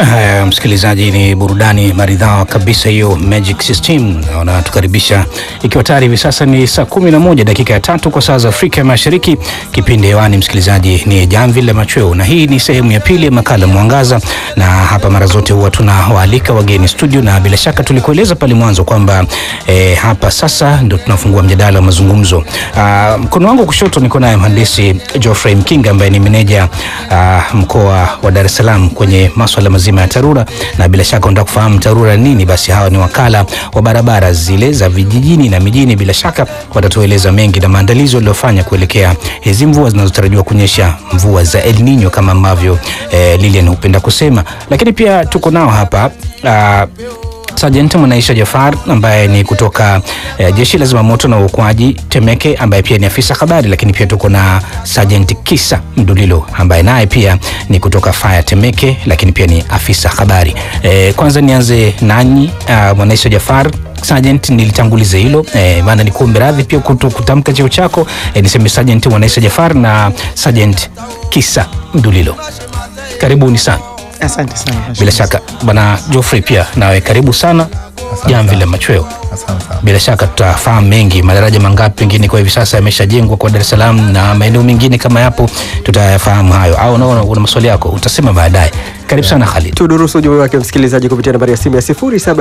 Uh, msikilizaji, ni burudani maridhawa kabisa hiyo, Magic System wanatukaribisha ikiwa tayari hivi sasa ni saa kumi na moja dakika ya tatu kwa saa za Afrika ya Mashariki. Kipindi hewani msikilizaji ni Jamvi la Machweo, na hii ni sehemu ya pili ya makala Mwangaza, na hapa mara zote huwa tunawaalika wageni studio, na bila shaka tulikueleza pale mwanzo kwamba eh, hapa sasa ndio tunafungua mjadala wa mazungumzo. Uh, mkono wangu kushoto niko naye mhandisi Geoffrey Mkinga ambaye ni meneja uh, mkoa wa Dar es Salaam kwenye maswala mazima ya TARURA, na bila shaka unataka kufahamu TARURA nini, basi hawa ni wakala wa barabara zile za vijijini na mijini. Bila shaka watatueleza mengi na maandalizi waliofanya kuelekea hizi mvua zinazotarajiwa kunyesha, mvua za El Nino kama ambavyo eh, Lilian hupenda kusema. Lakini pia tuko nao hapa uh, Sajenti Mwanaisha Jafar ambaye ni kutoka eh, jeshi la zimamoto na uokoaji Temeke, ambaye pia ni afisa habari, lakini pia tuko na Sajenti Kisa Mdulilo ambaye naye pia ni kutoka fire Temeke, lakini pia ni afisa habari. Eh, kwanza nianze nanyi uh, Mwanaisha Jafar Sergeant, nilitanguliza hilo eh, maana ni kuombe radhi pia kuto kutamka cheo chako eh, niseme Sergeant Mwanaisha Jafar na Sergeant Kisa Mdulilo, karibuni sana. Asante sana. Bila shaka bwana Geoffrey pia nawe karibu sana Jamvi la Machweo. Asante sana. Bila shaka tutafahamu mengi, madaraja mangapi pengine kwa hivi sasa yameshajengwa kwa Dar es Salaam na maeneo mengine kama yapo, tutayafahamu hayo. Au unaona una maswali yako utasema baadaye. Karibu sana Khalid. Tudurusu ujumbe wake msikilizaji kupitia nambari ya simu ya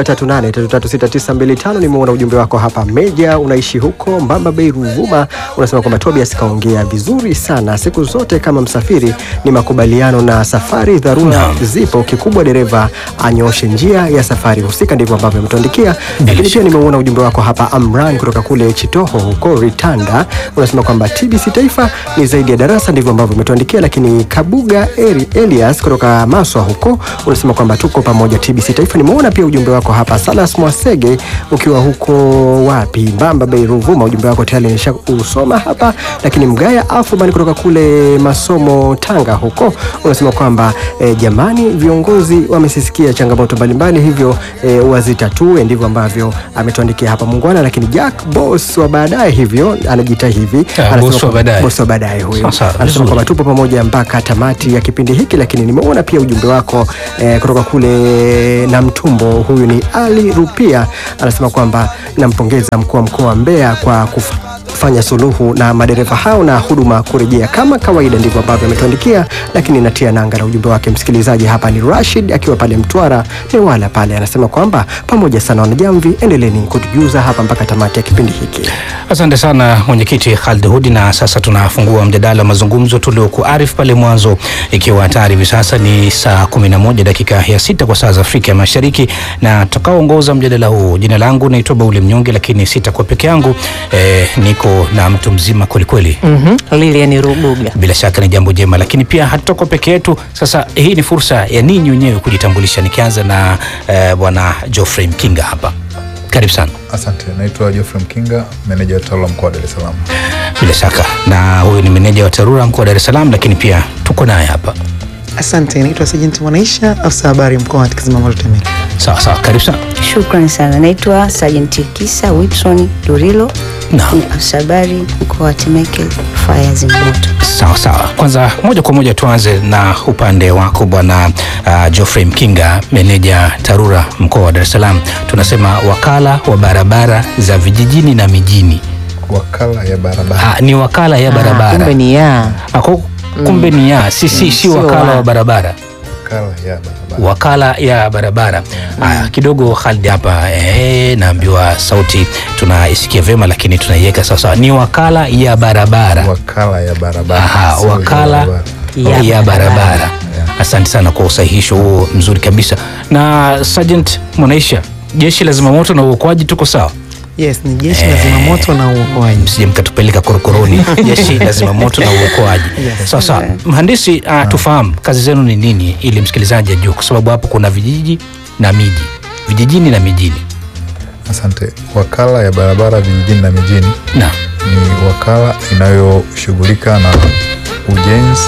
0738336925. Nimeona ujumbe wako hapa. Meja, unaishi huko Mbamba Bay, Ruvuma, unasema kwamba Tobias kaongea vizuri sana. Siku zote kama msafiri ni makubaliano na safari, dharura Naam. zipo, kikubwa dereva anyooshe njia ya safari husika. Ndivyo ambavyo ametuandikia. Lakini pia nimeuona ujumbe wako hapa, Amran kutoka kule Chitoho huko Ritanda, unasema kwamba TBC Taifa ni zaidi ya darasa. Ndivyo ambavyo umetuandikia. Lakini Kabuga Eri, Elias kutoka Maswa huko unasema kwamba tuko pamoja TBC Taifa. Nimeona pia ujumbe wako hapa, Salas Mwasege ukiwa huko wapi, Mbamba Bay, Ruvuma. Ujumbe wako tayari nishausoma hapa. Lakini Mgaya Afuman kutoka kule Masomo, Tanga huko unasema kwamba eh, jamani, viongozi wamesisikia changamoto mbalimbali, hivyo eh, wazitatue. Ndivyo ambavyo ametuandikia hapa Mungwana. Lakini Jack Boss wa baadaye hivyo anajiita hivi, Ah, Anasema boss wa kwamba- baadaye. boss wa baadaye huyo Sawa, sawa, anasema vizuri. kwamba tupo pamoja mpaka tamati ya kipindi hiki. Lakini nimeona pia ujumbe wako eh, kutoka kule na mtumbo. Huyu ni Ali Rupia, anasema kwamba nampongeza mkuu wa mkoa wa Mbeya kwa kufanya suluhu na madereva hao na huduma kurejea kama kawaida. Ndivyo ambavyo ametuandikia, lakini natia nanga na ujumbe wake msikilizaji. Hapa ni Rashid akiwa pale Mtwara Newala pale, anasema kwamba pamoja sana wanajamvi, endeleni kutujuza hapa mpaka tamati ya kipindi hiki. Asante sana mwenyekiti Khalid Hudi, na sasa tunafungua mjadala wa mazungumzo tuliokuarifu pale mwanzo, ikiwa tayari hivi sasa ni saa 11 dakika ya sita kwa saa za Afrika ya Mashariki, na tutakaoongoza mjadala huu, jina langu naitwa Bauli Mnyonge, lakini sitakuwa peke yangu eh, niko na mtu mzima kwelikweli Mhm. Lilian Rubuga. bila shaka ni jambo jema, lakini pia hatutakuwa peke yetu. Sasa hii ni fursa ya ninyi wenyewe kujitambulisha, nikianza na eh, bwana Geoffrey Mkinga hapa, karibu sana. Asante, naitwa Geoffrey Mkinga, meneja wa TARURA mkoa wa Dar es Salaam. Bila shaka na huyu ni meneja wa TARURA mkoa wa Dar es Salaam, lakini pia tuko naye hapa. Asante, naitwa Sajenti Mwanaisha, afisa habari mkoa wa Zimamoto Temeke. Sawa sawa, karibu sana. Shukran sana. Naitwa Sajenti Kisa Wilson Durilo, Naam. ni afisa habari mkoa wa Temeke, faya zimamoto. Sawa sawa, kwanza moja kwa moja tuanze na upande wako bwana uh, Geoffrey Mkinga, meneja TARURA mkoa wa Dar es Salaam. Tunasema wakala wa barabara za vijijini na mijini. Wakala ya barabara. Ah, ni wakala ya Ah, barabara. Kumbe ni ya. Ako, kumbe ni ya si, si, si sio wakala wa. wa barabara Wakala ya barabara. wakala ya barabara. Aya, kidogo Khalid hapa eh, naambiwa sauti tunaisikia vyema, lakini tunaiweka sawasawa. Ni wakala ya barabara. Wakala ya barabara. Aha, Sio ya wakala barabara. ya, Ya barabara. barabara. Asante sana kwa usahihisho huo mzuri kabisa. Na Sergeant Mwanaisha, jeshi la zimamoto na uokoaji, tuko sawa? Yes, ni jeshi la zimamoto na uokoaji. msije mkatupeleka korokoroni. jeshi la zimamoto na uokoaji. Sawa sawa, mhandisi, uh, tufahamu kazi zenu ni nini, ili msikilizaji ajue, kwa sababu hapo kuna vijiji na miji, vijijini na mijini. Asante. Wakala ya barabara vijijini na mijini Na ni wakala inayoshughulika na ujenzi,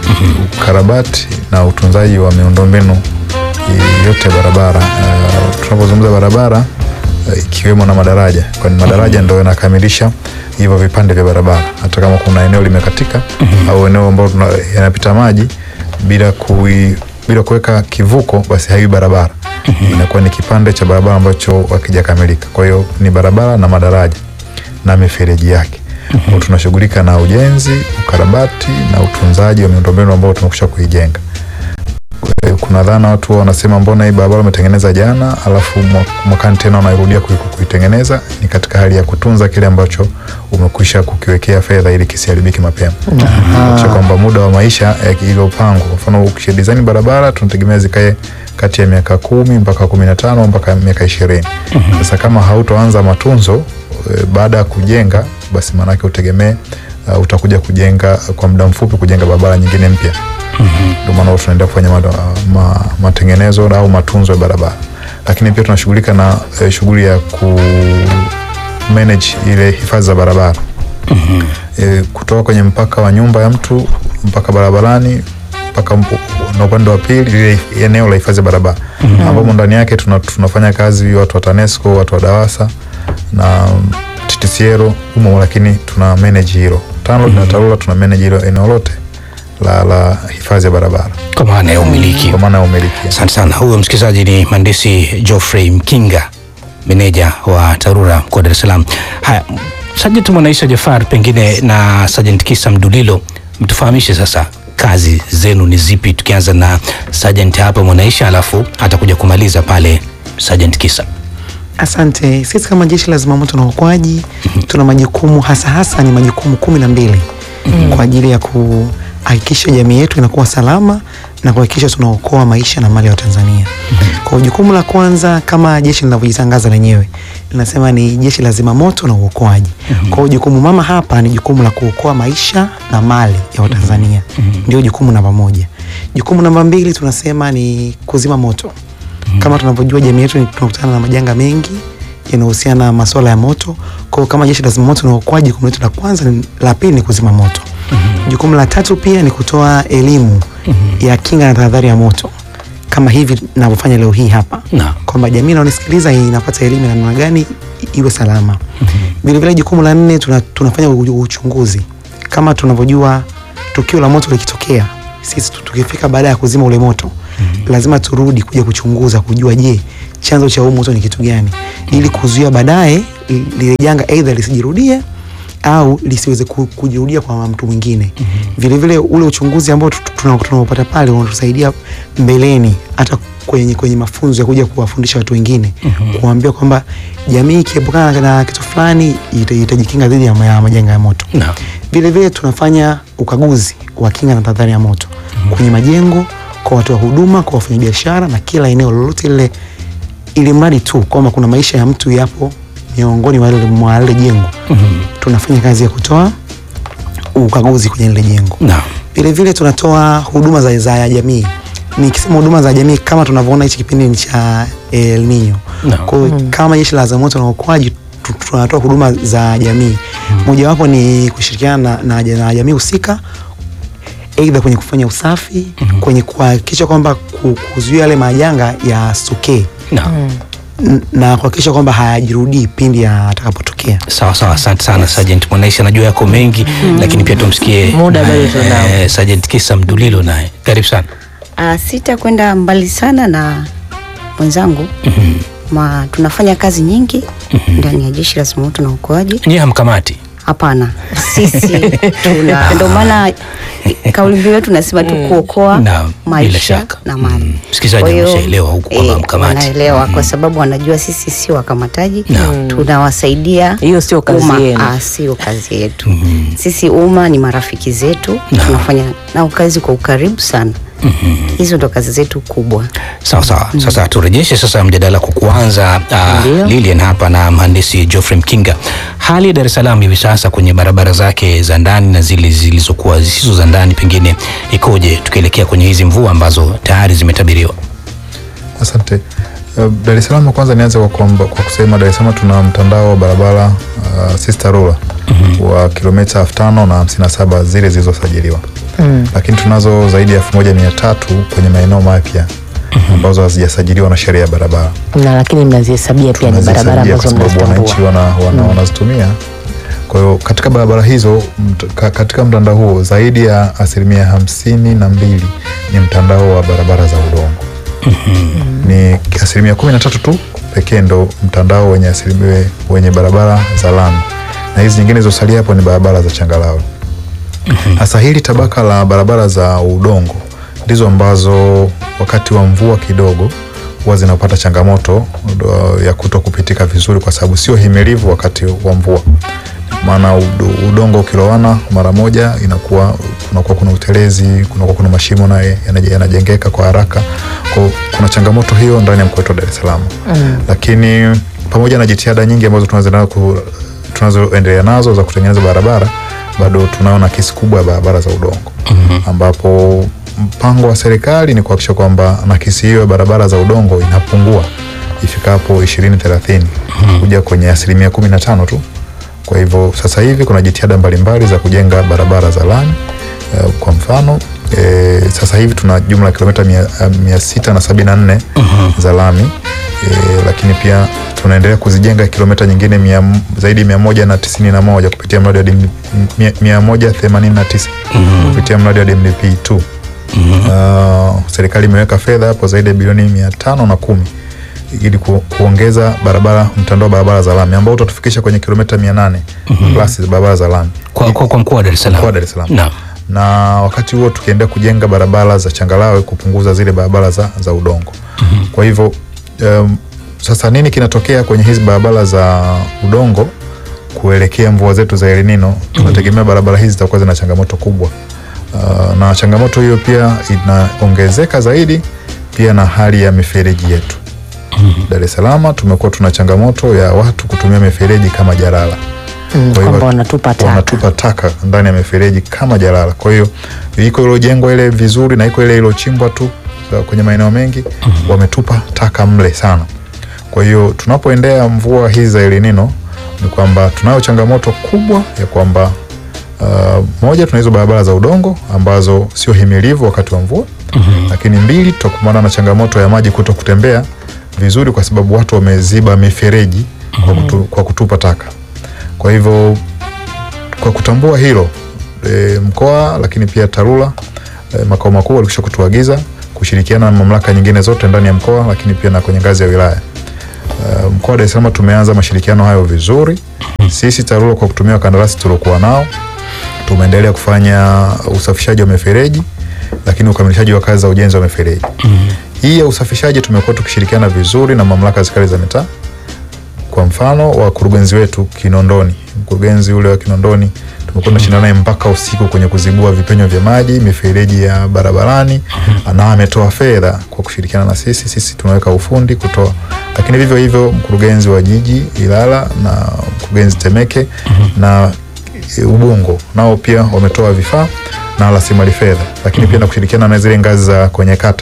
ukarabati na utunzaji wa miundombinu yote ya barabara. Uh, tunapozungumza barabara uh, ikiwemo na madaraja, kwani madaraja ndio yanakamilisha hivyo vipande vya barabara. Hata kama kuna eneo limekatika au eneo ambalo tuna- yanapita maji bila kui bila kuweka kivuko basi haiwi barabara inakuwa ni kipande cha barabara ambacho hakijakamilika kwa hiyo ni barabara na madaraja na mifereji yake mm tunashughulika na ujenzi ukarabati na utunzaji wa miundombinu ambao tumekusha kuijenga Eh, kuna dhana watu wanasema mbona hii barabara umetengeneza jana alafu mwa- mwakani tena unairudia kui- kuitengeneza ni katika hali ya kutunza kile ambacho umekwisha kukiwekea fedha ili kisiharibiki mapema kisha kwamba muda wa maisha eh, iliyopangwa kwa mfano ukisha design barabara tunategemea zikae kati ya miaka kumi mpaka kumi na tano mpaka miaka ishirini sasa kama hautoanza matunzo eh, baada ya kujenga basi maanake utegemee uh, utakuja kujenga kwa muda mfupi kujenga barabara nyingine mpya ndio maana huwa tunaendelea kufanya ma, ma, matengenezo au matunzo ya barabara lakini pia tunashughulika na eh, shughuli ya ku manage ile hifadhi za barabara e, kutoka kwenye mpaka wa nyumba ya mtu mpaka barabarani mpaka mp- na upande wa pili lile eneo la hifadhi ya barabara ambapo ndani yake tuna, tunafanya kazi watu wa TANESCO watu wa DAWASA na TTCL humo, lakini tuna manage hilo TANROADS na TARURA tuna manage hilo eneo lote la, la hifadhi ya barabara kwa maana ya umiliki kwa maana ya umiliki. Asante sana. Huyo msikilizaji ni mhandisi Geoffrey Mkinga, meneja wa TARURA mkoa wa Dar es Salaam. Haya, Sajenti Mwanaisha Jafar, pengine na Sajenti Kisa Mdulilo, mtufahamishe sasa kazi zenu ni zipi, tukianza na Sajenti hapa Mwanaisha, alafu atakuja kumaliza pale Sajenti Kisa. Asante. Sisi kama jeshi la zimamoto na uokoaji tuna majukumu hasa hasa ni majukumu kumi na mbili kwa ajili ya kuhakikisha jamii yetu inakuwa salama na kuhakikisha tunaokoa maisha na mali ya Watanzania. Kwa jukumu la kwanza kama jeshi linavyojitangaza lenyewe linasema ni jeshi la zimamoto na uokoaji. Kwa hiyo jukumu mama hapa ni jukumu la kuokoa maisha na mali ya Watanzania. Ndio jukumu namba moja. Jukumu namba mbili tunasema ni kuzima moto kama tunavyojua jamii yetu ni- tunakutana na majanga mengi yanayohusiana na masuala ya moto. Kwa hiyo kama jeshi la zimamoto na uokoaji, jukumu letu la kwanza, ni- la pili ni kuzima moto. Jukumu la tatu pia ni kutoa elimu ya kinga na tahadhari ya moto kama hivi navyofanya leo hii hapa Naam. kwamba jamii inaonisikiliza inapata elimu ya namna gani i- iwe salama. Vilevile jukumu la nne tuna, tunafanya u- uchunguzi kama tunavyojua tukio la moto likitokea, sisi tu- tukifika baada ya kuzima ule moto lazima turudi kuja kuchunguza kujua, je, chanzo cha huu moto ni kitu gani, ili kuzuia baadaye li- lile janga aidha lisijirudie au lisiweze ku- kujirudia kwa mtu mwingine. Vilevile ule uchunguzi ambao tu- tuna- tunaopata pale unatusaidia mbeleni hata kwenye, kwenye mafunzo ya kuja kuwafundisha watu wengine kuambia kwamba jamii ikiepukana na- na kitu fulani ita- itajikinga dhidi ya ma- ya majanga ya moto. Naam. Vile vile tunafanya ukaguzi wa kinga na tahadhari ya moto kwenye majengo, kwa watoa huduma, kwa wafanyabiashara na kila eneo lolote lile, ili mradi tu kwamba kuna maisha ya mtu yapo miongoni mwa lile- mwa lile jengo. Tunafanya kazi ya kutoa ukaguzi kwenye lile jengo. Naam. Vile vile tunatoa huduma za, za jamii. Nikisema huduma za jamii, kama tunavyoona hichi kipindi ni cha El Nino. Naam. Kwa hiyo kama jeshi la zimamoto na uokoaji tu- tunatoa huduma za jamii. Mojawapo ni kushirikiana na, na, na jamii husika aidha kwenye kufanya usafi, kwenye kuhakikisha kwamba ku- kuzuia yale majanga yasitokee Naam. n- na kuhakikisha kwamba hayajirudii pindi yatakapotokea. Sawa sawa, asante sana Sergeant Mwanaisha, najua yako mengi lakini pia tumsikie Muda bado eh, tunao. eh, Sergeant Kisa Mdulilo naye, karibu sana. Ah, sitakwenda mbali sana na mwenzangu ma tunafanya kazi nyingi ndani ya jeshi la zimamoto na uokoaji. Nyie hamkamati Hapana, sisi tuna ndio maana kauli mbiu yetu nasema tu kuokoa Naam, bila maisha shaka. na mali. Mm. Msikilizaji Kwa hiyo, ameshaelewa huku kwamba eh, mkamati. wanaelewa kwa sababu wanajua sisi si wakamataji, Naam. tunawasaidia Hiyo sio kazi umma. yenu. Ah, sio kazi yetu. Sisi umma ni marafiki zetu, tunafanya nao kazi kwa ukaribu sana. Hizo ndo kazi zetu kubwa. Sawa sawa. Sasa turejeshe sasa mjadala kwa kuanza. Uh, Ndio. Lilian hapa na mhandisi Geoffrey Mkinga, hali ya Dar es Salaam hivi sasa kwenye barabara zake za ndani na zile zilizokuwa zisizo za ndani pengine ikoje, tukielekea kwenye hizi mvua ambazo tayari zimetabiriwa? Asante. Uh, Dar es Salaam kwanza nianze kwa, kwamba- kwa kusema Dar es Salaam tuna mtandao wa barabara uh, sisi TARURA wa kilomita elfu tano na hamsini na saba zile zilizosajiliwa lakini tunazo zaidi ya elfu moja mia tatu kwenye maeneo mapya ambazo hazijasajiliwa na sheria ya barabara na lakini mnazihesabia pia ni barabara Tunazisajili ambazo kwa sababu wananchi mnazitambua. wana, wana, wanazitumia. Kwa hiyo katika barabara hizo mt, ka, katika mtandao huo zaidi ya asilimia hamsini na mbili ni mtandao wa barabara za udongo ni asilimia kumi na tatu tu pekee ndo mtandao wenye asilimia wenye barabara za lami na hizi nyingine zilizosalia hapo ni barabara za changarawe hasa hili tabaka la barabara za udongo ndizo ambazo wakati wa mvua kidogo huwa zinapata changamoto uh, ya kuto kupitika vizuri kwa sababu sio himilivu wakati wa mvua maana udo- udongo ukilowana mara moja inakuwa kunakuwa kuna utelezi kunakuwa kuna mashimo naye yanaje- yanajengeka kwa haraka kwa kuna changamoto hiyo ndani ya mkoa wetu wa Dar es Salaam mm. lakini pamoja na jitihada nyingi ambazo tunazoendelea ku- tunazoendelea nazo za kutengeneza barabara bado tunao nakisi kubwa ya barabara za udongo mm-hmm. ambapo mpango wa serikali ni kuhakikisha kwamba nakisi hiyo ya barabara za udongo inapungua ifikapo ishirini thelathini kuja kwenye asilimia kumi na tano tu kwa hivyo sasa hivi kuna jitihada mbalimbali za kujenga barabara za lami uh, kwa mfano e, sasa hivi tuna jumla ya kilomita mia, uh, mia sita na sabini na nne za lami e, lakini pia tunaendelea kuzijenga kilomita nyingine mia, zaidi ya mia moja na tisini na moja kupitia mradi wa DMDP mia, mia moja themanini na tisa kupitia mradi wa DMDP 2 uh, serikali imeweka fedha hapo zaidi ya bilioni mia tano na kumi ili ku, kuongeza barabara mtandao wa barabara za lami ambao utatufikisha kwenye kilomita mia nane plus za barabara za lami kwa, kwa, kwa mkoa wa Dar es Salaam. Mkoa wa Dar es Salaam. Naam. na wakati huo tukiendelea kujenga barabara za changarawe kupunguza zile barabara za, za udongo mm-hmm. kwa hivyo um, sasa nini kinatokea kwenye hizi barabara za udongo kuelekea mvua zetu za El Nino tunategemea barabara hizi zitakuwa zina changamoto kubwa uh, na changamoto hiyo pia inaongezeka zaidi pia na hali ya mifereji yetu Dar es Salaam tumekuwa tuna changamoto ya watu kutumia mifereji kama jalala Mm, Kwa hivyo kwamba wanatupa taka. wanatupa taka ndani ya mifereji kama jalala. Kwa hiyo iko ilojengwa ile vizuri na iko ile ilochimbwa tu za- kwenye maeneo mengi wametupa taka mle sana. Kwa hiyo tunapoendea mvua hizi za El Nino ni kwamba tunayo changamoto kubwa ya kwamba uh, moja tuna hizo barabara za udongo ambazo sio himilivu wakati wa mvua mm-hmm. lakini mbili tutakumbana na changamoto ya maji kuto kutembea vizuri kwa sababu watu wameziba mifereji kwa, kutu, kwa kutupa taka kwa hivyo kwa kutambua hilo e, mkoa lakini pia TARURA e, makao makuu walikwisha kutuagiza kushirikiana na mamlaka nyingine zote ndani ya mkoa lakini pia na kwenye ngazi ya wilaya. Uh, mkoa wa Dar es Salaam tumeanza mashirikiano hayo vizuri. Sisi TARURA kwa kutumia wakandarasi tuliokuwa nao tumeendelea kufanya usafishaji wa mifereji lakini ukamilishaji wa kazi za ujenzi wa mifereji. Hii ya usafishaji tumekuwa tukishirikiana vizuri na mamlaka za serikali za mitaa kwa mfano wakurugenzi wetu Kinondoni, mkurugenzi ule wa Kinondoni tumekuwa tunashindana naye mpaka usiku kwenye kuzibua vipenyo vya maji, mifereji ya barabarani, na ametoa fedha kwa kushirikiana na sisi. Sisi tunaweka ufundi kutoa, lakini vivyo hivyo mkurugenzi wa jiji Ilala na mkurugenzi Temeke na e, Ubungo nao pia wametoa vifaa na rasilimali fedha, lakini pia na kushirikiana na zile ngazi za kwenye kata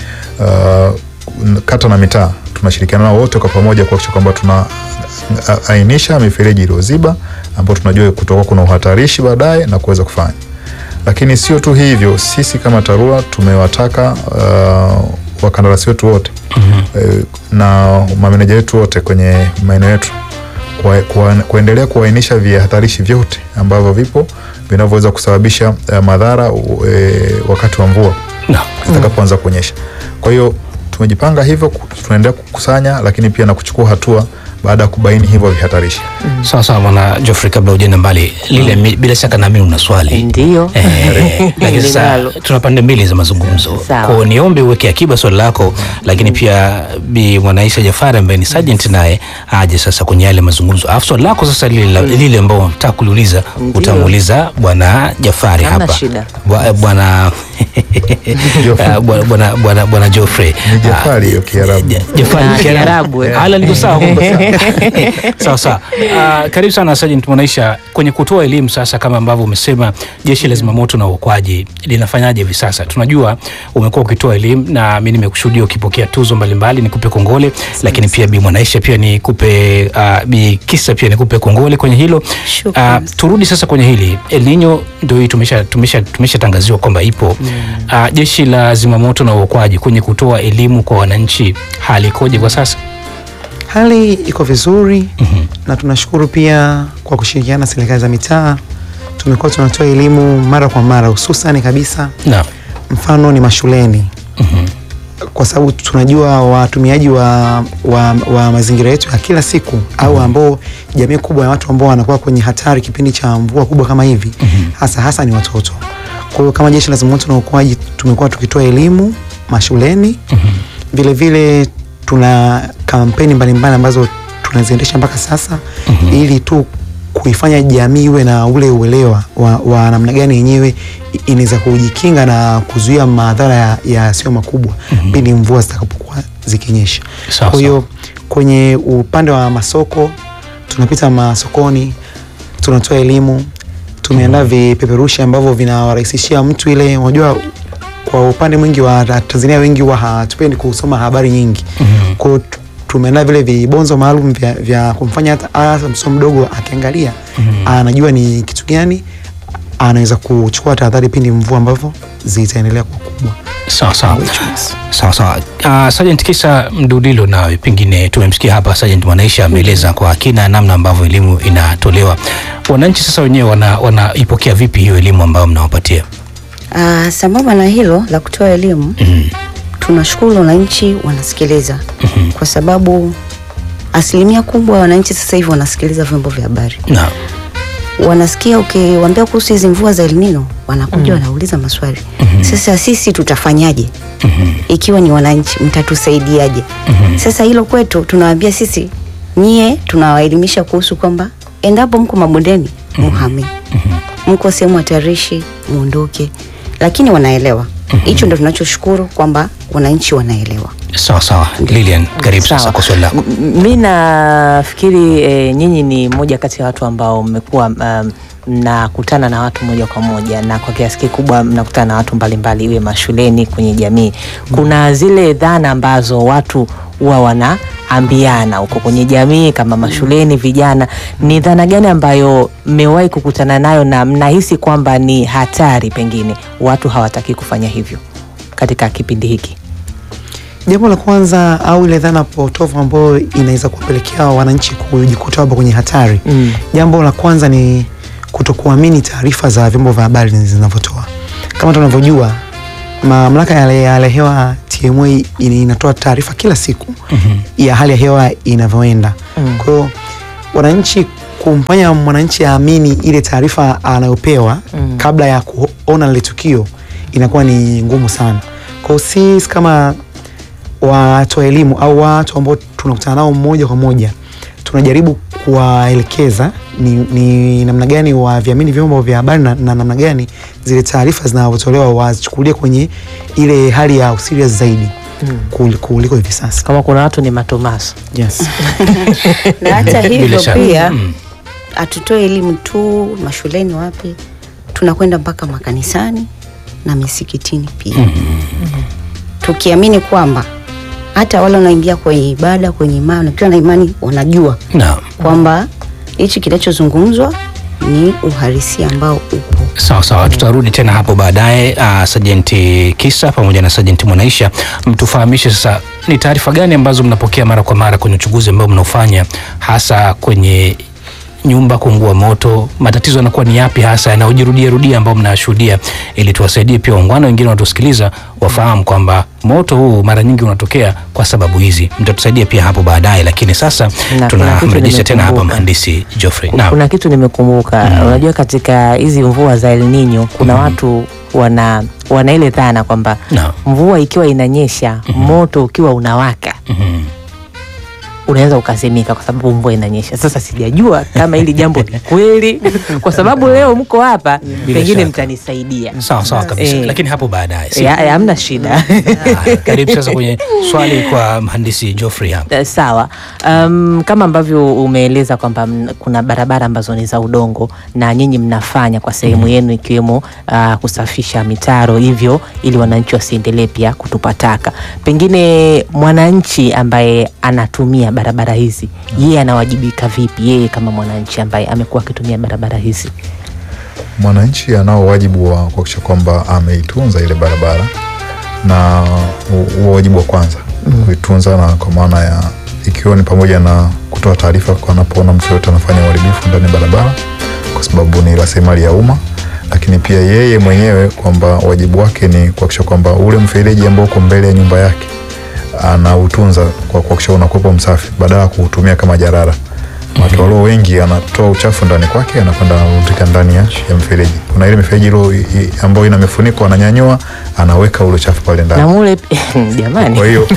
uh, kata na mitaa tunashirikiana nao wote kwa pamoja kuhakikisha kwamba tuna a- ainisha mifereji iliyoziba ambayo tunajua kutoka kuna uhatarishi baadaye na kuweza kufanya. Lakini sio tu hivyo, sisi kama TARURA tumewataka uh, wakandarasi wetu wote mm-hmm. na mameneja wetu wote kwenye maeneo yetu kwa, kwa, kuendelea kuainisha vihatarishi vyote ambavyo vipo vinavyoweza kusababisha uh, madhara uh, wakati wa mvua Naam. zitakapoanza kuonyesha. Kwa hiyo tumejipanga hivyo, ku- tunaendelea kukusanya, lakini pia na kuchukua hatua baada ya kubaini hivyo vihatarishi. Sawa sawa, bwana Geoffrey, kabla ujenda mbali lile, mi- bila shaka nami una swali Ndio. Eh, lakini sasa Ninalo. tuna pande mbili za mazungumzo. Sawa. Kwa hiyo niombe uweke akiba swali lako, lakini pia Bi Mwanaisha Jafari ambaye ni sergeant naye aje sasa kwenye yale mazungumzo. Alafu swali lako sasa lile la- lile ambao unataka kuliuliza Ndio. utamuuliza bwana Jafari Hamna hapa. shida. Bwa- eh, Bwana Ah, bwana bwana bwana bwana Geoffrey. Ni Jafari hiyo Kiarabu. Ja- Jafari Ah, ni Kiarabu. Kiarabu, eh. Hala niko sawa. kumbe sawa sawa. Ah, karibu sana Sergeant Mwanaisha kwenye kutoa elimu sasa, kama ambavyo umesema jeshi la zimamoto na uokoaji linafanyaje hivi sasa? Tunajua umekuwa ukitoa elimu na mimi nimekushuhudia ukipokea tuzo mbalimbali, nikupe kongole, lakini pia Bi Mwanaisha pia nikupe uh, Bi Kisa pia nikupe kongole kwenye hilo. Shukrani. Ah, turudi sasa kwenye hili El Nino, ndio hii tumesha tumesha tumeshatangaziwa kwamba ipo. Ah, jeshi la zimamoto na uokoaji kwenye kutoa elimu kwa wananchi, hali ikoje kwa sasa? Hali iko vizuri na tunashukuru pia kwa kushirikiana na serikali za mitaa. Tumekuwa tunatoa elimu mara kwa mara, hususani kabisa Naam. mfano ni mashuleni kwa sababu tunajua watumiaji wa, wa, wa mazingira yetu ya kila siku au ambao jamii kubwa ya watu ambao wanakuwa kwenye hatari kipindi cha mvua kubwa kama hivi hasa hasa ni watoto. Kwa hiyo kama Jeshi la Zimamoto na Uokoaji tumekuwa tukitoa elimu mashuleni vile vile tuna kampeni mbalimbali ambazo tunaziendesha mpaka sasa ili tu kuifanya jamii iwe na ule uelewa wa, wa namna gani yenyewe i- inaweza kujikinga na kuzuia madhara ya- yasiyo makubwa pindi mvua zitakapokuwa zikinyesha. Sawa, Kwa hiyo kwenye upande wa masoko tunapita masokoni, tunatoa elimu, tumeandaa vipeperushi ambavyo vinawarahisishia mtu ile, unajua kwa upande mwingi wa Tanzania wengi huwa hatupendi kusoma habari nyingi. Kwa hiyo tu- tumeandaa vile vibonzo maalum vya, vya kumfanya hata hata mtoto mdogo akiangalia anajua ni kitu gani anaweza kuchukua tahadhari pindi mvua ambavyo zitaendelea kuwa kubwa. Sawa sawa sawa sawa. Uh, Sergeant Kisa Mdulilo, nawe pengine tumemsikia hapa Sergeant Mwanaisha ameeleza kwa kina namna ambavyo elimu inatolewa. Wananchi sasa wenyewe wana, wanaipokea vipi hiyo elimu ambayo mnawapatia? Ah, sambamba na hilo la kutoa elimu Mm. tunashukuru wananchi wanasikiliza kwa sababu asilimia kubwa ya wananchi sasa hivi wanasikiliza vyombo vya habari Na wanasikia ukiwaambia kuhusu hizi mvua za El Nino wanakuja wanauliza maswali sasa sisi tutafanyaje ikiwa ni wananchi mtatusaidiaje sasa hilo kwetu tunawaambia sisi nyie tunawaelimisha kuhusu kwamba endapo mko mabondeni muhame mko sehemu hatarishi muondoke lakini wanaelewa hicho ndo tunachoshukuru kwamba wananchi wanaelewa sawa sawa. Lilian, karibu sasa Sawa. kwa swali lako. M- Mi nafikiri e, nyinyi ni moja kati ya watu ambao mmekuwa um, mnakutana na watu moja kwa moja na kwa kiasi kikubwa mnakutana na watu mbalimbali, iwe mashuleni, kwenye jamii. Kuna zile dhana ambazo watu huwa wanaambiana huko kwenye jamii, kama mashuleni, vijana. Ni dhana gani ambayo mmewahi kukutana nayo na mnahisi kwamba ni hatari, pengine watu hawataki kufanya hivyo katika kipindi hiki? Jambo la kwanza au ile dhana potofu ambayo inaweza kuwapelekea wananchi kujikuta wapo kwenye hatari. Mm. Jambo la kwanza ni kutokuamini taarifa za vyombo vya habari zinavyotoa. Kama tunavyojua mamlaka ya hali ya hali ya hewa TMA ina- inatoa taarifa kila siku ya hali ya hewa inavyoenda. Mm. Kwa hiyo wananchi, kumfanya mwananchi aamini ile taarifa anayopewa Mm. kabla ya kuona lile tukio inakuwa ni ngumu sana. Kwa hiyo sisi kama watoa elimu au watu ambao tunakutana nao moja kwa moja tunajaribu kuwaelekeza ni, ni namna gani waviamini vyombo vya habari na, na namna gani zile taarifa zinavyotolewa wazichukulie kwenye ile hali ya userious zaidi kul- kuliko hivi sasa. Kama kuna watu ni matomaso Yes. na hata Bila hivyo shaka. pia Mm. hatutoe elimu tu mashuleni wapi tunakwenda mpaka makanisani na misikitini pia tukiamini kwamba hata wale wanaingia kwenye ibada kwenye imani wakiwa na imani wanajua Naam. kwamba hichi kinachozungumzwa ni uhalisia ambao upo Sawa sawa, tutarudi tena hapo baadaye. Uh, Sajenti Kisa pamoja na Sajenti Mwanaisha, mtufahamishe sasa ni taarifa gani ambazo mnapokea mara kwa mara kwenye uchunguzi ambao mnaofanya hasa kwenye nyumba kuungua moto. Matatizo yanakuwa ni yapi hasa yanayojirudia rudia ambao mnayashuhudia, ili tuwasaidie pia waungwana wengine wanatusikiliza wafahamu kwamba moto huu mara nyingi unatokea kwa sababu hizi. Mtatusaidia pia hapo baadaye, lakini sasa Na kuna kitu tunamrejesha tena hapa nimekumbuka. mhandisi Geoffrey. Naam. kuna kitu nimekumbuka unajua katika hizi mvua za El Nino kuna watu wana wana ile dhana kwamba Naam. mvua ikiwa inanyesha moto ukiwa unawaka Mhm. unaweza ukazimika kwa sababu mvua inanyesha. Sasa sijajua kama hili jambo ni kweli, kwa sababu leo mko hapa, pengine shaka. mtanisaidia. Sawa sawa kabisa, Eh. lakini hapo baadaye si- Eh, Hamna shida. Haya, karibu sasa kwenye swali kwa mhandisi Geoffrey hapa. Eh, Sawa. Um, kama ambavyo umeeleza kwamba mn- kuna barabara ambazo ni za udongo na nyinyi mnafanya kwa sehemu yenu ikiwemo uh, kusafisha mitaro hivyo ili wananchi wasiendelee pia kutupa taka. Pengine mwananchi ambaye anatumia barabara hizi yeye anawajibika vipi, yeye kama mwananchi ambaye amekuwa akitumia barabara hizi? mwananchi anao wajibu wa kuhakikisha kwamba ameitunza ile barabara na hu- huo wajibu wa kwanza kuitunza, na kwa maana ya ikiwa ni pamoja na kutoa taarifa kwa anapoona mtu yoyote anafanya uharibifu ndani ya barabara, kwa sababu ni rasilimali ya umma, lakini pia yeye mwenyewe kwamba wajibu wake ni kuhakikisha kwamba ule mfereji ambao uko mbele ya nyumba yake anautunza kwa kuhakikisha unakuwepo msafi badala ya kuutumia kama jarara. Watu walio wengi anatoa uchafu ndani kwake anakwenda anarundika ndani ya, ya mfereji. Kuna ile mifereji ilo i- i- ambayo ina mifuniko ananyanyua anaweka ule uchafu pale ndani. na mule jamani Kwa hiyo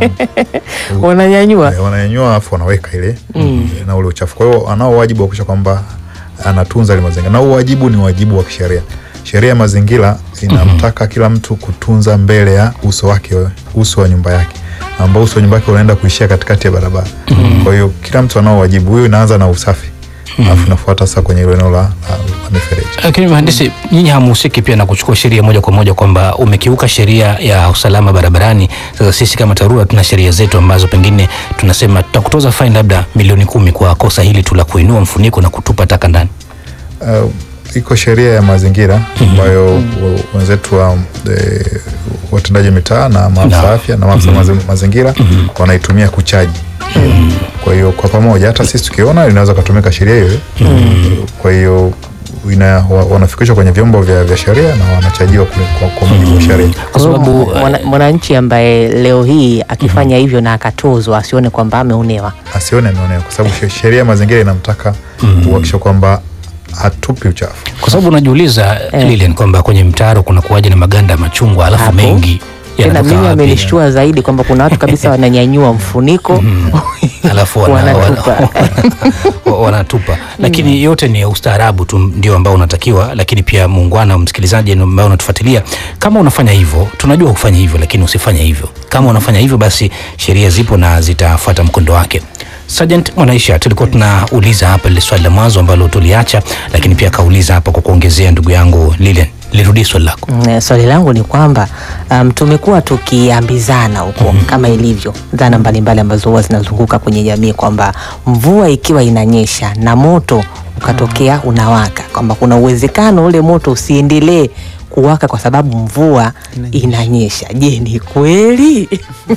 um, wananyanyua Eh, wananyanyua alafu wanaweka ile na ule uchafu. Kwa hiyo anao wajibu wa kuhakikisha kwamba anatunza ile mazingira, na huo wajibu ni wajibu wa kisheria. Sheria ya mazingira inamtaka kila mtu kutunza mbele ya uso wake, uso wa nyumba yake, ambao uso wa nyumba yake unaenda kuishia katikati ya barabara. Kwa hiyo kila mtu anao wajibu huyo, inaanza na usafi alafu inafuata sasa kwenye ile eneo la, la, la mifereji. Lakini mhandisi, nyinyi hamuhusiki pia na kuchukua sheria moja kwa moja kwamba umekiuka sheria ya usalama barabarani. Sasa sisi kama TARURA tuna sheria zetu ambazo pengine tunasema tutakutoza faini labda milioni kumi kwa kosa hili tu la kuinua mfuniko na kutupa taka ndani. Uh, iko sheria ya mazingira ambayo w- wenzetu wa e, watendaji mitaa na maafisa Na. afya na maafisa mazi- mazingira wanaitumia kuchaji. Kwa hiyo kwa pamoja hata sisi tukiona inaweza kutumika sheria hiyo. Kwa hiyo ina, wa, wanafikishwa kwenye vyombo vya, vya sheria na wanachajiwa kule kwa, kwa mujibu wa sheria. Kwa sababu Mwana- mwananchi ambaye leo hii akifanya hivyo na akatozwa asione kwamba ameonewa Asione ameonewa kwa sababu she- sheria ya mazingira inamtaka kuhakikisha kwamba hatupi uchafu. kwa sababu unajiuliza Lilian kwamba kwenye mtaro kuna kuwaje na maganda ya machungwa alafu Hapo. mengi tena yanatoka mimi wapi? amenishtua zaidi kwamba kuna watu kabisa wananyanyua mfuniko alafu wana, Wanatupa. wana, wana, wanatupa lakini yote ni ustaarabu tu ndio ambao unatakiwa lakini pia muungwana msikilizaji ambao unatufuatilia kama unafanya hivyo tunajua kufanya hivyo lakini usifanye hivyo kama unafanya hivyo basi sheria zipo na zitafuata mkondo wake Sergeant Mwanaisha, tulikuwa tunauliza hapa lile swali la mwanzo ambalo tuliacha, lakini pia akauliza hapa kwa kuongezea ndugu yangu Lilian, lirudie swali lako. Mm, swali langu ni kwamba um, tumekuwa tukiambizana huko kama ilivyo dhana mbalimbali ambazo huwa zinazunguka kwenye jamii kwamba mvua ikiwa inanyesha na moto ukatokea unawaka, kwamba kuna uwezekano ule moto usiendelee kuwaka kwa sababu mvua inanyesha. Je, ni kweli?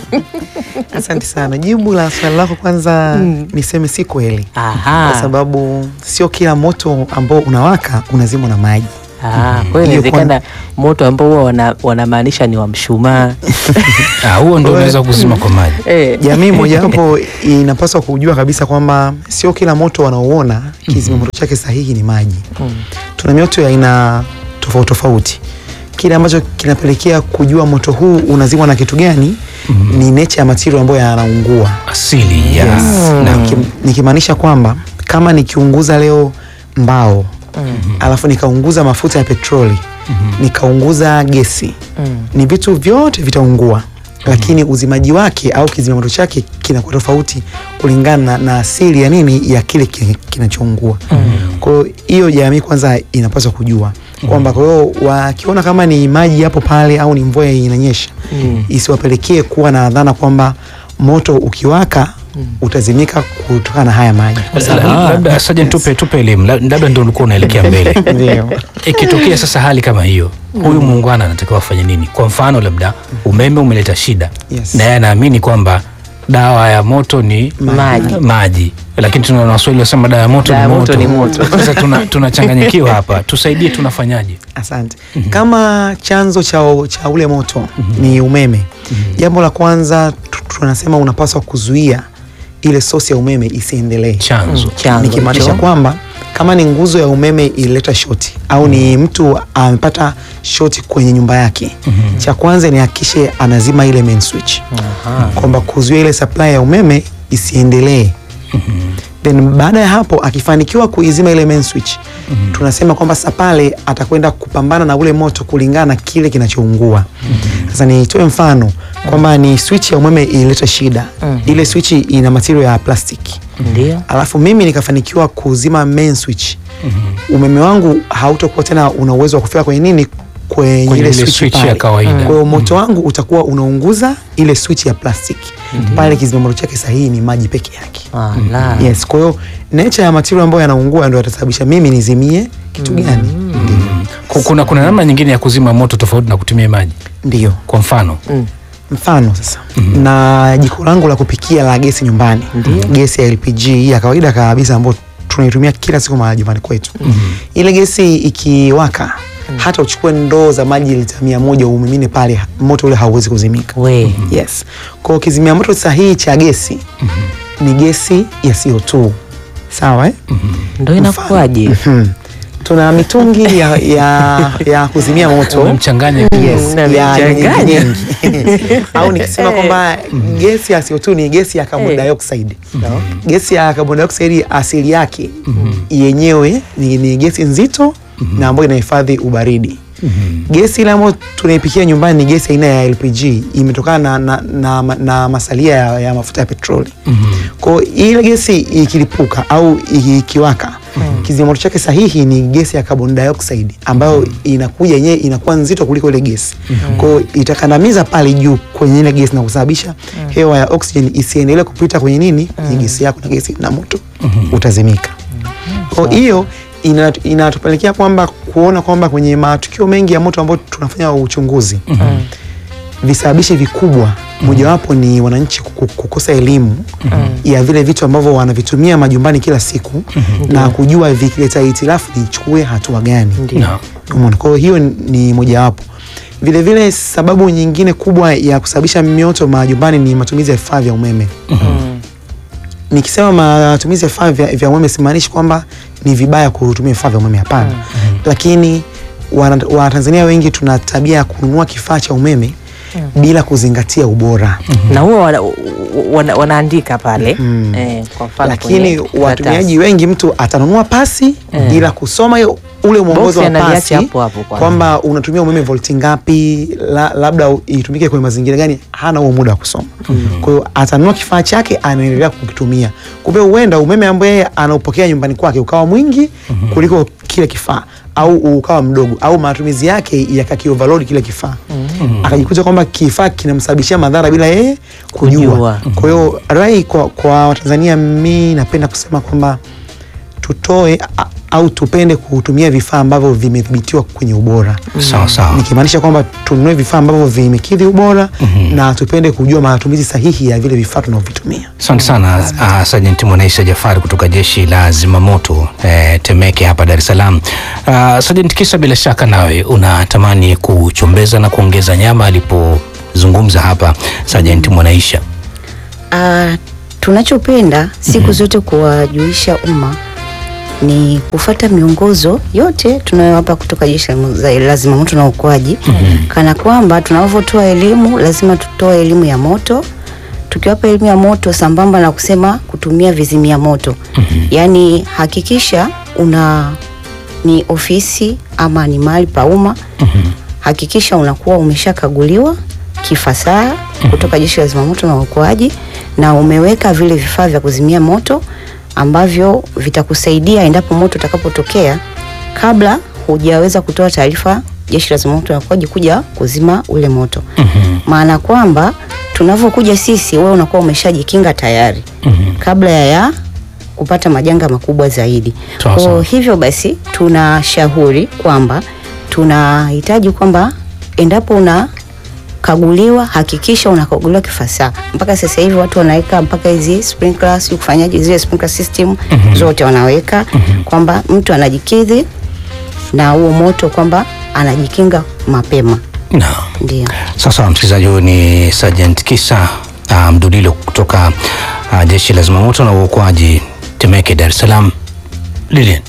Asante sana. Jibu la swali lako kwanza niseme si kweli, Aha. kwa sababu sio kila moto ambao unawaka unazimwa na maji. Ah, kwa hiyo Hiyo inawezekana moto ambao huwa wana- wanamaanisha ni wa mshumaa. Ah, huo ndio unaweza kuzima kwa maji. Eh. Jamii mojawapo inapaswa kujua kabisa kwamba sio kila moto wanaouona kizima moto chake sahihi ni maji. Tuna mioto ya aina tofauti tofauti. Kile ambacho kinapelekea kujua moto huu unazimwa na kitu gani ni nature ya material ambayo yanaungua. Asili ya Yes. na Niki- nikimaanisha kwamba kama nikiunguza leo mbao alafu nikaunguza mafuta ya petroli nikaunguza gesi ni vitu vyote vitaungua lakini uzimaji wake au kizima moto chake kinakuwa tofauti kulingana na, na asili ya nini ya kile ki- kinachoungua kwa hiyo hiyo jamii kwanza inapaswa kujua kwamba kwa hiyo wakiona kama ni maji yapo pale au ni mvua inanyesha isiwapelekee kuwa na dhana kwamba moto ukiwaka utazimika kutokana na haya maji La- labda Sergeant, tupe tupe elimu, La- labda ndio ulikuwa unaelekea mbele. ndio Ikitokea sasa hali kama hiyo, huyu muungwana anatakiwa afanye nini? Kwa mfano, labda umeme umeleta shida Yes. na yeye anaamini kwamba dawa ya moto ni Maji. maji, lakini tuna Waswahili wasema dawa ya moto, Dawa ni ya moto. moto ni moto. Sasa tuna- tunachanganyikiwa hapa, tusaidie, tunafanyaje? Asante. Kama chanzo cha, cha ule moto ni umeme, jambo la kwanza tu- tunasema unapaswa kuzuia ile sosi ya umeme isiendelee, Chanzo Chanzo nikimaanisha hicho. kwamba kama ni nguzo ya umeme ilileta shoti au ni mtu amepata shoti kwenye nyumba yake, cha kwanza ni hakikishe anazima ile main switch, kwamba kuzuia ile supply ya umeme isiendelee then baada ya hapo akifanikiwa kuizima ile main switch tunasema kwamba sasa pale atakwenda kupambana na ule moto kulingana na kile kinachoungua sasa nitoe mfano kwamba ni switch ya umeme ilileta shida ile switch ina material ya plastiki Ndio. alafu mimi nikafanikiwa kuzima main switch umeme wangu hautakuwa tena una uwezo wa kufika kwenye nini kwenye, Kwenye ile ile switch, switch pale. ya kawaida. Kwa hiyo moto wangu utakuwa unaunguza ile switch ya plastiki pale, kizima moto chake sahihi ni maji peke yake. Ala. Yes, kwa hiyo nature ya material ambayo yanaungua ndio yatasababisha mimi nizimie kitu gani? Ku- kuna, kuna namna nyingine ya kuzima moto tofauti na kutumia maji. Ndio Kwa mfano mfano sasa na jiko langu la kupikia la gesi nyumbani, gesi ya LPG hii ya kawaida kabisa ambayo tunaitumia kila siku majumbani kwetu ile gesi ikiwaka hata uchukue ndoo za maji lita mia moja umimine pale moto ule hauwezi kuzimika we yes kwao kizimia moto sahihi cha gesi ni gesi ya CO2 sawa eh? ndo inakuwaje Mhm. tuna mitungi ya, ya, ya kuzimia moto Umemchanganya Yes, Na ya michanganya. nyingi nyingi. au nikisema kwamba gesi ya CO2 ni gesi ya carbon Eh. dioxide gesi ya carbon dioxide asili yake yenyewe ni, ni gesi nzito na ambayo inahifadhi ubaridi gesi ile ambayo tunaipikia nyumbani ni gesi aina ya LPG imetokana na, na, na, na masalia ya, ya mafuta ya petroli kwa hiyo ile gesi ikilipuka au ikiwaka kizimoto chake sahihi ni gesi ya carbon dioxide ambayo inakuja yenyewe inakuwa nzito kuliko ile gesi kwa hiyo itakandamiza pale juu kwenye ile gesi na kusababisha hewa ya oxygen isiendelee kupita kwenye nini kwenye gesi yako na gesi na moto utazimika kwa hiyo ina- inatupelekea kwamba kuona kwamba kwenye matukio mengi ya moto ambayo tunafanya uchunguzi visababishi vikubwa mojawapo ni wananchi kuku- kukosa elimu ya vile vitu ambavyo wanavitumia majumbani kila siku na kujua vikileta hitilafu nichukue hatua gani Naam. Umeona? Kwa hiyo hiyo ni mojawapo. Vile vile sababu nyingine kubwa ya kusababisha mioto majumbani ni matumizi ya vifaa vya umeme. Nikisema matumizi ya vifaa vya, vya umeme simaanishi kwamba ni vibaya kutumia vifaa vya umeme, hapana. Lakini wana- Watanzania wengi tuna tabia ya kununua kifaa cha umeme bila kuzingatia ubora. na huwa wana, wana, wanaandika pale eh, kwa mfano lakini kwenye watumiaji wengi mtu atanunua pasi bila kusoma hiyo ule mwongozo Boksi wa analiacha pasi hapo hapo kwanza. kwamba unatumia umeme volti ngapi la, labda u- itumike kwenye mazingira gani hana huo muda wa kusoma kwa hiyo atanunua kifaa chake anaendelea kukitumia kumbe huenda umeme ambaye yeye anaupokea nyumbani kwake ukawa mwingi kuliko kile kifaa au ukawa mdogo au matumizi yake yakakioverload kile kifaa akajikuta kwamba kifaa kinamsababishia madhara bila yeye kujua, Kujua. kwa hiyo rai kwa, kwa Watanzania, mi napenda kusema kwamba tutoe a- au tupende kutumia vifaa ambavyo vimethibitiwa kwenye ubora Sawa sawa. nikimaanisha kwamba tununue vifaa ambavyo vimekidhi ubora na tupende kujua matumizi sahihi ya vile vifaa tunavyovitumia. Asante sana uh, Sergeant Mwanaisa Jafari kutoka jeshi la zimamoto eh, Temeke hapa Dar es Salaam. Uh, Sergeant Kisa, bila shaka nawe unatamani kuchombeza na kuongeza nyama alipozungumza hapa Sergeant Mwanaisha. Ah, tunachopenda siku zote kuwajulisha umma ni kufata miongozo yote tunayowapa kutoka jeshi la mu- za- la zimamoto na uokoaji kana kwamba tunavyotoa elimu lazima tutoe elimu ya moto tukiwapa elimu ya moto sambamba na kusema kutumia vizimia moto yaani hakikisha una ni ofisi ama ni mahali pa umma hakikisha unakuwa umeshakaguliwa kifasaha kutoka jeshi la zimamoto na uokoaji na umeweka vile vifaa vya kuzimia moto ambavyo vitakusaidia endapo moto utakapotokea kabla hujaweza kutoa taarifa jeshi la zimamoto na uokoaji kuja kuzima ule moto maana kwamba tunavyokuja sisi wewe unakuwa umeshajikinga tayari kabla ya, ya kupata majanga makubwa zaidi Sawa, sawa. kwa hivyo basi tunashauri kwamba tunahitaji kwamba endapo una kaguliwa hakikisha unakaguliwa kifasaha. Mpaka sasa hivi watu wanaweka mpaka hizi sprinklers, sijui kufanyaje zile sprinkler system zote wanaweka kwamba mtu anajikidhi na huo moto kwamba anajikinga mapema. Naam. Ndio. Sasa msikilizaji, huyu ni Sergeant Kisa uh, Mdulilo kutoka uh, jeshi la zimamoto na uokoaji Temeke, Dar es Salaam. Lilian.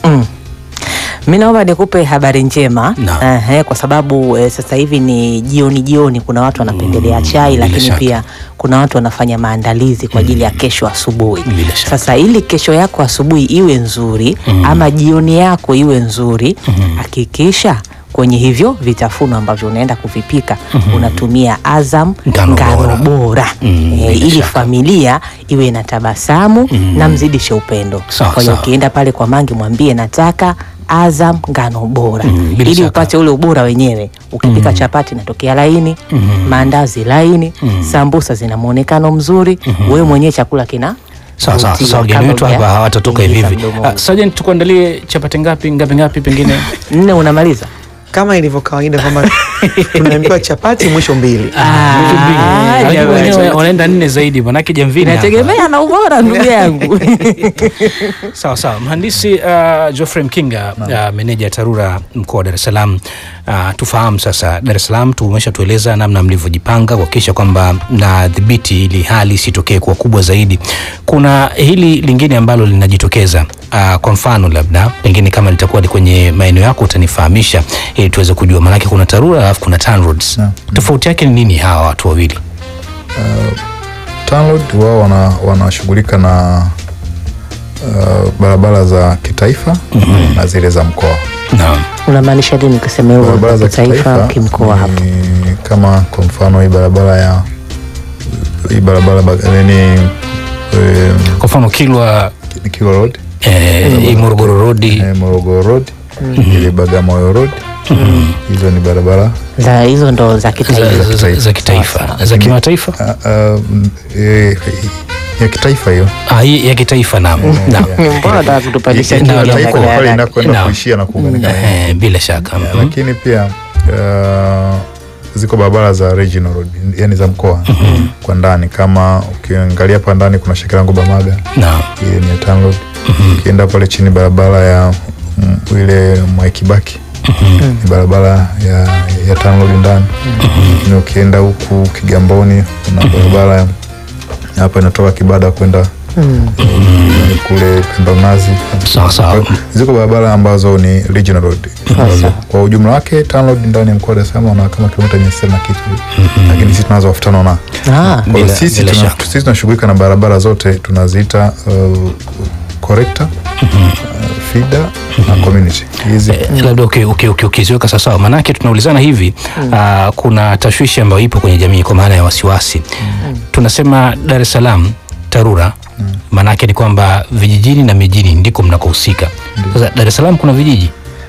Mi naomba nikupe habari njema Naam. Ehe, kwa sababu eh, sasa hivi ni jioni jioni, kuna watu wanapendelea chai, bila lakini shaka. pia kuna watu wanafanya maandalizi kwa ajili ya kesho asubuhi. Bila shaka. Sasa ili kesho yako asubuhi iwe nzuri ama jioni yako iwe nzuri, hakikisha kwenye hivyo vitafuno ambavyo unaenda kuvipika unatumia Azam Ngano bora. ngano bora Mm, eh, bila ili shaka. familia iwe na tabasamu na mzidishe upendo. Sawa, Kwa hiyo sawa. ukienda pale kwa Mangi mwambie nataka Azam ngano bora Mm, bila ili shaka. upate ule ubora wenyewe. Ukipika chapati inatokea laini, maandazi laini, sambusa zina muonekano mzuri, wewe mwenyewe chakula kina Sawa sawa. vutia Sasa wageni kabla wetu hapa huja hawatatoka hivi ingiza hivi. mdomoni. Uh, Sergeant, tukuandalie chapati ngapi ngapi ngapi pengine? Nne unamaliza kama ilivyo kawaida kwamba tunaambiwa chapati mwisho mbili Ah, Lakini jamani. wengine wanaenda nne zaidi manake jamvini hapa. inategemea na ubora ndugu yangu Sawa sawa, mhandisi uh, Geoffrey Mkinga uh, meneja TARURA mkoa wa Dar es Salaam. Uh, tufahamu sasa, Dar es Salaam tumeshatueleza namna mlivyojipanga kuhakikisha kwamba mnadhibiti ili hali isitokee kuwa kubwa zaidi. Kuna hili lingine ambalo linajitokeza uh, kwa mfano labda pengine kama litakuwa ni kwenye maeneo yako utanifahamisha ili tuweze kujua, maanake kuna TARURA alafu kuna TANROADS. Naam. Tofauti yake ni nini hawa watu wawili? TANROADS wao wana- wanashughulika na uh, barabara za kitaifa na zile za mkoa. Naam. unamaanisha nini kusema hivyo Barabara za kitaifa kitaifa kimkoa hapo ni kama kwa mfano hii barabara ya hii barabara ba- nini eh, Kwa mfano Kilwa Kilwa Road eh, hii Morogoro Road eh, Morogoro Road ile Bagamoyo Road hizo ni barabara za hizo ndo za za, kitaifa za, za, za kitaifa za kimataifa ah, ah, mm, eh, ya kitaifa hiyo Ah, hii ya kitaifa naam naam mbona nataka kutupandisha Naam, juu naam, ya taifa naam. pale magari? inakwenda Naam. kuishia na kuunganika na hiyo. Eh, bila shaka Yeah, Mhm. lakini pia uh, ziko barabara za regional road yani za mkoa kwa ndani kama ukiangalia hapa ndani kuna Shekilango Bamaga naam ile ni ya TANROADS ukienda pale chini barabara ya mm, ile Mwaikibaki ni barabara ya, ya TANROADS ndani lakini ukienda huku Kigamboni kuna barabara ya- hapa inatoka Kibada kwenda eh, kule Pendanazi sawa sawa ziko barabara ambazo ni regional road ambazo kwa ujumla wake TANROADS ndani ya mkoa wa Dar es Salaam wana kama kilomita mia sita na kitu lakini sisi tunazo elfu tano na Ah, kwa hiyo Bila- sisi bila tuna- shaka. sisi tunashughulika na barabara zote tunaziita uh, corrector uh, feeder na community hizi Eh, labda uki- uki- uki- ukiziweka sawasawa maanake tunaulizana hivi ah, kuna tashwishi ambayo ipo kwenye jamii kwa maana ya wasiwasi tunasema Dar es Salaam TARURA maanake ni kwamba vijijini na mijini ndiko mnakohusika sasa Dar es Salaam kuna vijiji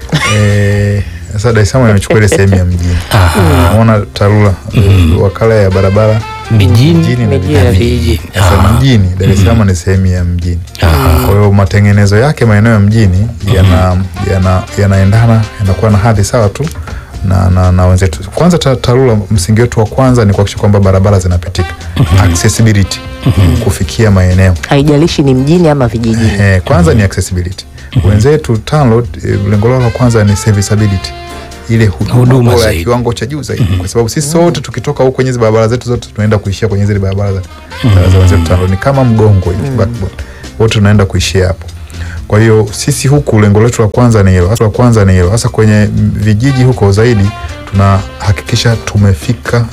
Eh, sasa Dar es Salaam imechukua ile sehemu ya mjini unaona TARURA uh, wakala ya barabara mijini mjini na Mijini na vijiji. Sasa mjini Dar es Salaam ni sehemu ya mjini. Kwa hiyo matengenezo yake maeneo ya mjini yana yana yanaendana yanakuwa na hadhi sawa tu na, na, na wenzetu. Kwanza ta- TARURA msingi wetu wa kwanza ni kuhakikisha kwamba barabara zinapitika accessibility kufikia maeneo haijalishi ni mjini ama vijijini eh, kwanza ni accessibility. Wenzetu TANROADS eh, lengo lao la kwanza ni serviceability ile huduma Huduma bora ya zaidi. kiwango cha juu zaidi, kwa sababu sisi sote tukitoka huko kwenye hizi barabara zetu zote tunaenda kuishia kwenye zile barabara za, za wenzetu TANROADS. Ni kama mgongo hivi backbone, wote tunaenda kuishia hapo. Kwa hiyo sisi huku lengo letu la kwanza ni hilo, hasa la kwanza ni hilo. Hasa kwenye mm, vijiji huko zaidi tunahakikisha tumefika